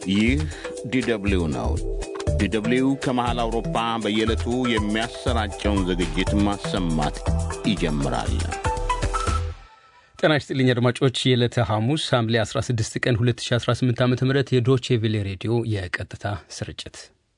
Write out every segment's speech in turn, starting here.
ይህ ዲደብሊው ነው። ዲደብሊው ከመሃል አውሮፓ በየዕለቱ የሚያሰራጨውን ዝግጅት ማሰማት ይጀምራል። ጤና ይስጥልኝ አድማጮች፣ የዕለተ ሐሙስ ሐምሌ 16 ቀን 2018 ዓ ም የዶቼ ቬሌ ሬዲዮ የቀጥታ ስርጭት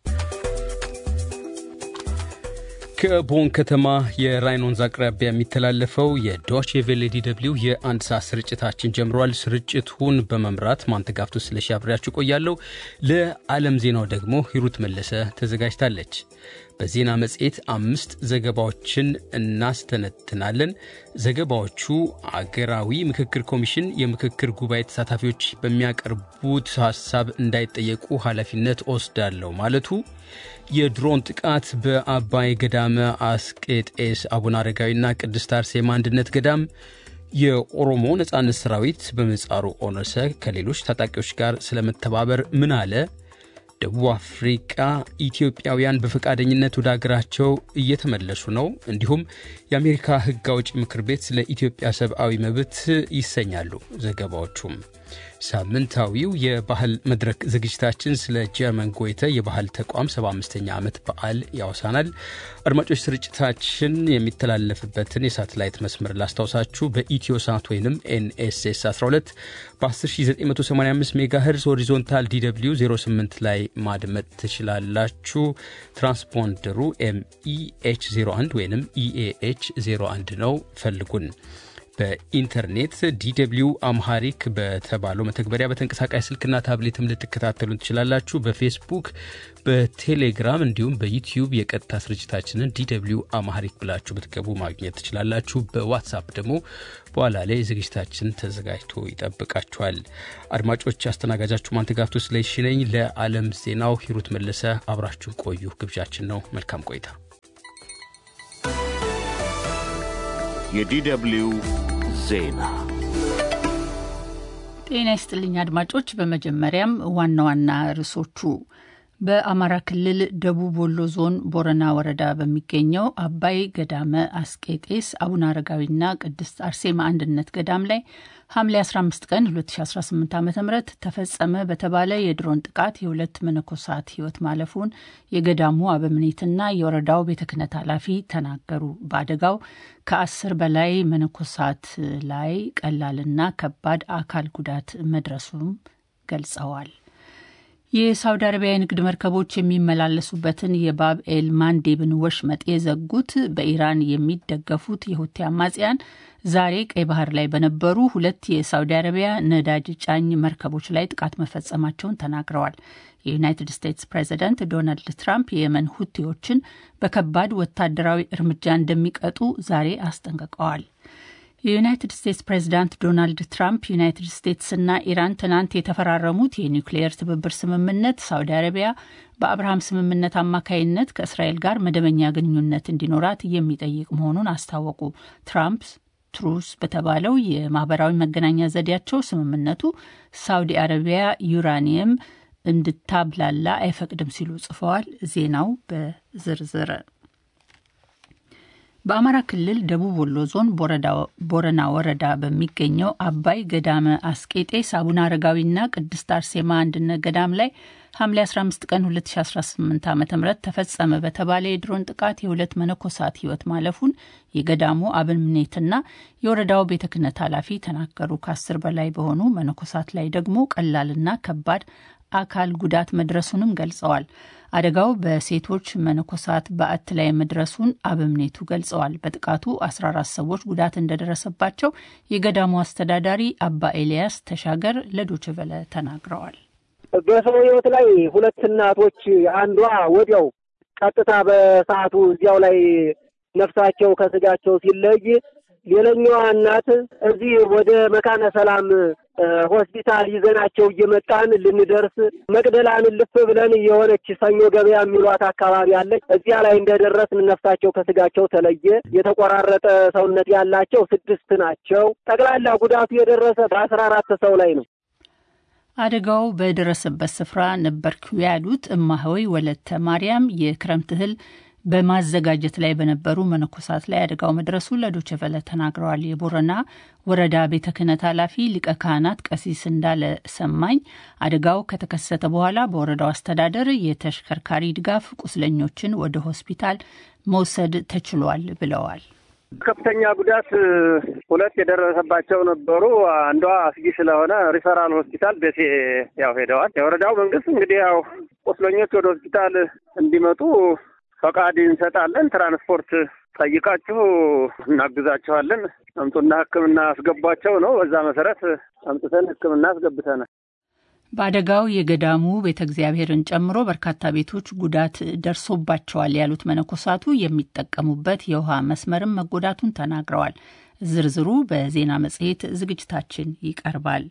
ከቦን ከተማ የራይን ወንዝ አቅራቢያ የሚተላለፈው የዶቼ ቬሌ ዲደብሊው የአንድ ሰዓት ስርጭታችን ጀምሯል። ስርጭቱን በመምራት ማንተጋፍቶ ስለሺ አብሬያችሁ ቆያለሁ። ለዓለም ዜናው ደግሞ ሂሩት መለሰ ተዘጋጅታለች። በዜና መጽሔት አምስት ዘገባዎችን እናስተነትናለን። ዘገባዎቹ አገራዊ ምክክር ኮሚሽን የምክክር ጉባኤ ተሳታፊዎች በሚያቀርቡት ሀሳብ እንዳይጠየቁ ኃላፊነት ወስዳለሁ ማለቱ፣ የድሮን ጥቃት በአባይ ገዳመ አስቄጤስ አቡነ አረጋዊና ቅድስት አርሴማ አንድነት ገዳም፣ የኦሮሞ ነጻነት ሰራዊት በምህጻሩ ኦነሰ ከሌሎች ታጣቂዎች ጋር ስለመተባበር ምን አለ ደቡብ አፍሪቃ ኢትዮጵያውያን በፈቃደኝነት ወደ አገራቸው እየተመለሱ ነው። እንዲሁም የአሜሪካ ሕግ አውጪ ምክር ቤት ስለ ኢትዮጵያ ሰብአዊ መብት ይሰኛሉ ዘገባዎቹም። ሳምንታዊው የባህል መድረክ ዝግጅታችን ስለ ጀርመን ጎይተ የባህል ተቋም 75ኛ ዓመት በዓል ያወሳናል። አድማጮች ስርጭታችን የሚተላለፍበትን የሳተላይት መስመር ላስታውሳችሁ። በኢትዮ ሳት ወይም ኤንኤስኤስ 12 በ10985 ሜጋ ሄርዝ ሆሪዞንታል ዲw 08 ላይ ማድመጥ ትችላላችሁ። ትራንስፖንደሩ ኤምኢኤች 01 ወይም ኢኤኤች 01 ነው። ፈልጉን። በኢንተርኔት ዲw አምሃሪክ በተባለው መተግበሪያ በተንቀሳቃሽ ስልክና ታብሌትም ልትከታተሉ ትችላላችሁ። በፌስቡክ፣ በቴሌግራም እንዲሁም በዩቲዩብ የቀጥታ ስርጭታችንን ዲw አምሃሪክ ብላችሁ ብትገቡ ማግኘት ትችላላችሁ። በዋትሳፕ ደግሞ በኋላ ላይ ዝግጅታችን ተዘጋጅቶ ይጠብቃችኋል። አድማጮች፣ አስተናጋጃችሁ ማንተጋፍቶ ስለሺ ነኝ። ለዓለም ዜናው ሂሩት መለሰ አብራችሁ ቆዩ ግብዣችን ነው። መልካም ቆይታ። የዲደብሊው ዜና ጤና ይስጥልኝ አድማጮች። በመጀመሪያም ዋና ዋና ርዕሶቹ በአማራ ክልል ደቡብ ወሎ ዞን ቦረና ወረዳ በሚገኘው አባይ ገዳመ አስቄጤስ አቡነ አረጋዊና ቅድስት አርሴማ አንድነት ገዳም ላይ ሐምሌ 15 ቀን 2018 ዓ ም ተፈጸመ በተባለ የድሮን ጥቃት የሁለት መነኮሳት ሕይወት ማለፉን የገዳሙ አበምኔትና የወረዳው ቤተ ክህነት ኃላፊ ተናገሩ። በአደጋው ከአስር በላይ መነኮሳት ላይ ቀላልና ከባድ አካል ጉዳት መድረሱም ገልጸዋል። የሳውዲ አረቢያ የንግድ መርከቦች የሚመላለሱበትን የባብ ኤል ማንዴብን ወሽመጥ የዘጉት በኢራን የሚደገፉት የሁቲ አማጽያን ዛሬ ቀይ ባህር ላይ በነበሩ ሁለት የሳውዲ አረቢያ ነዳጅ ጫኝ መርከቦች ላይ ጥቃት መፈጸማቸውን ተናግረዋል። የዩናይትድ ስቴትስ ፕሬዚዳንት ዶናልድ ትራምፕ የየመን ሁቲዎችን በከባድ ወታደራዊ እርምጃ እንደሚቀጡ ዛሬ አስጠንቅቀዋል። የዩናይትድ ስቴትስ ፕሬዚዳንት ዶናልድ ትራምፕ ዩናይትድ ስቴትስና ኢራን ትናንት የተፈራረሙት የኒውክሌየር ትብብር ስምምነት ሳውዲ አረቢያ በአብርሃም ስምምነት አማካይነት ከእስራኤል ጋር መደበኛ ግንኙነት እንዲኖራት የሚጠይቅ መሆኑን አስታወቁ። ትራምፕ ትሩስ በተባለው የማህበራዊ መገናኛ ዘዴያቸው ስምምነቱ ሳውዲ አረቢያ ዩራኒየም እንድታብላላ አይፈቅድም ሲሉ ጽፈዋል። ዜናው በዝርዝር በአማራ ክልል ደቡብ ወሎ ዞን ቦረና ወረዳ በሚገኘው አባይ ገዳመ አስቄጤስ አቡነ አረጋዊና ቅድስት አርሴማ አንድነት ገዳም ላይ ሐምሌ 15 ቀን 2018 ዓ ም ተፈጸመ በተባለ የድሮን ጥቃት የሁለት መነኮሳት ሕይወት ማለፉን የገዳሙ አበምኔትና የወረዳው ቤተ ክህነት ኃላፊ ተናገሩ። ከአስር በላይ በሆኑ መነኮሳት ላይ ደግሞ ቀላልና ከባድ አካል ጉዳት መድረሱንም ገልጸዋል። አደጋው በሴቶች መነኮሳት በዓት ላይ መድረሱን አበምኔቱ ገልጸዋል። በጥቃቱ 14 ሰዎች ጉዳት እንደደረሰባቸው የገዳሙ አስተዳዳሪ አባ ኤልያስ ተሻገር ለዶችቨለ ተናግረዋል። በሰው ሕይወት ላይ ሁለት እናቶች አንዷ ወዲያው ቀጥታ በሰዓቱ እዚያው ላይ ነፍሳቸው ከስጋቸው ሲለይ ሌላኛዋ እናት እዚህ ወደ መካነ ሰላም ሆስፒታል ይዘናቸው እየመጣን ልንደርስ መቅደላን ልፍ ብለን የሆነች ሰኞ ገበያ የሚሏት አካባቢ አለች። እዚያ ላይ እንደደረስን ነፍሳቸው ከስጋቸው ተለየ። የተቆራረጠ ሰውነት ያላቸው ስድስት ናቸው። ጠቅላላ ጉዳቱ የደረሰ በአስራ አራት ሰው ላይ ነው። አደጋው በደረሰበት ስፍራ ነበርኩ ያሉት እማሆይ ወለተ ማርያም የክረምት እህል በማዘጋጀት ላይ በነበሩ መነኮሳት ላይ አደጋው መድረሱ ለዶቸቨለ ተናግረዋል። የቦረና ወረዳ ቤተ ክህነት ኃላፊ ሊቀ ካህናት ቀሲስ እንዳለ ሰማኝ አደጋው ከተከሰተ በኋላ በወረዳው አስተዳደር የተሽከርካሪ ድጋፍ ቁስለኞችን ወደ ሆስፒታል መውሰድ ተችሏል ብለዋል። ከፍተኛ ጉዳት ሁለት የደረሰባቸው ነበሩ። አንዷ አስጊ ስለሆነ ሪፈራል ሆስፒታል ደሴ ያው ሄደዋል። የወረዳው መንግስት እንግዲህ ያው ቁስለኞች ወደ ሆስፒታል እንዲመጡ ፈቃድ እንሰጣለን። ትራንስፖርት ጠይቃችሁ እናግዛችኋለን፣ አምጡና ሕክምና አስገቧቸው ነው። በዛ መሰረት አምጥተን ሕክምና አስገብተናል። በአደጋው የገዳሙ ቤተ እግዚአብሔርን ጨምሮ በርካታ ቤቶች ጉዳት ደርሶባቸዋል ያሉት መነኮሳቱ የሚጠቀሙበት የውሃ መስመርም መጎዳቱን ተናግረዋል። ዝርዝሩ በዜና መጽሔት ዝግጅታችን ይቀርባል።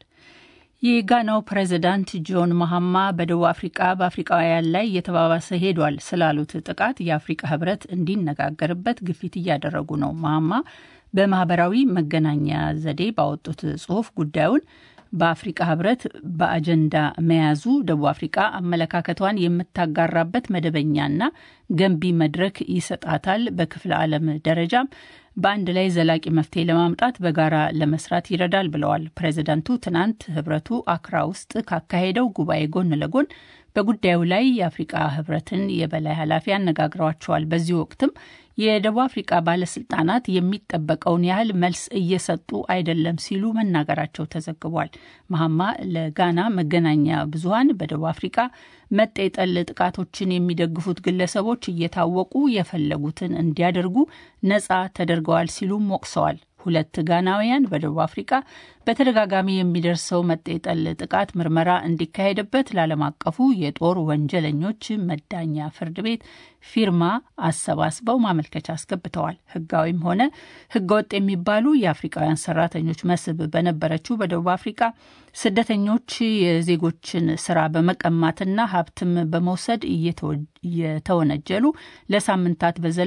የጋናው ፕሬዚዳንት ጆን መሀማ በደቡብ አፍሪቃ በአፍሪቃውያን ላይ እየተባባሰ ሄዷል ስላሉት ጥቃት የአፍሪቃ ህብረት እንዲነጋገርበት ግፊት እያደረጉ ነው። መሀማ በማህበራዊ መገናኛ ዘዴ ባወጡት ጽሁፍ ጉዳዩን በአፍሪቃ ህብረት በአጀንዳ መያዙ ደቡብ አፍሪቃ አመለካከቷን የምታጋራበት መደበኛና ገንቢ መድረክ ይሰጣታል። በክፍለ ዓለም ደረጃም በአንድ ላይ ዘላቂ መፍትሄ ለማምጣት በጋራ ለመስራት ይረዳል ብለዋል። ፕሬዚዳንቱ ትናንት ህብረቱ አክራ ውስጥ ካካሄደው ጉባኤ ጎን ለጎን በጉዳዩ ላይ የአፍሪቃ ህብረትን የበላይ ኃላፊ አነጋግረዋቸዋል። በዚህ ወቅትም የደቡብ አፍሪቃ ባለስልጣናት የሚጠበቀውን ያህል መልስ እየሰጡ አይደለም ሲሉ መናገራቸው ተዘግቧል። መሀማ ለጋና መገናኛ ብዙኃን በደቡብ አፍሪቃ መጤጠል ጥቃቶችን የሚደግፉት ግለሰቦች እየታወቁ የፈለጉትን እንዲያደርጉ ነጻ ተደርገዋል ሲሉም ወቅሰዋል። ሁለት ጋናውያን በደቡብ አፍሪቃ በተደጋጋሚ የሚደርሰው መጤጠል ጥቃት ምርመራ እንዲካሄድበት ለዓለም አቀፉ የጦር ወንጀለኞች መዳኛ ፍርድ ቤት ፊርማ አሰባስበው ማመልከቻ አስገብተዋል። ህጋዊም ሆነ ህገወጥ የሚባሉ የአፍሪቃውያን ሰራተኞች መስህብ በነበረችው በደቡብ አፍሪቃ ስደተኞች የዜጎችን ስራ በመቀማትና ሀብትም በመውሰድ እየተወነጀሉ ለሳምንታት በዘለ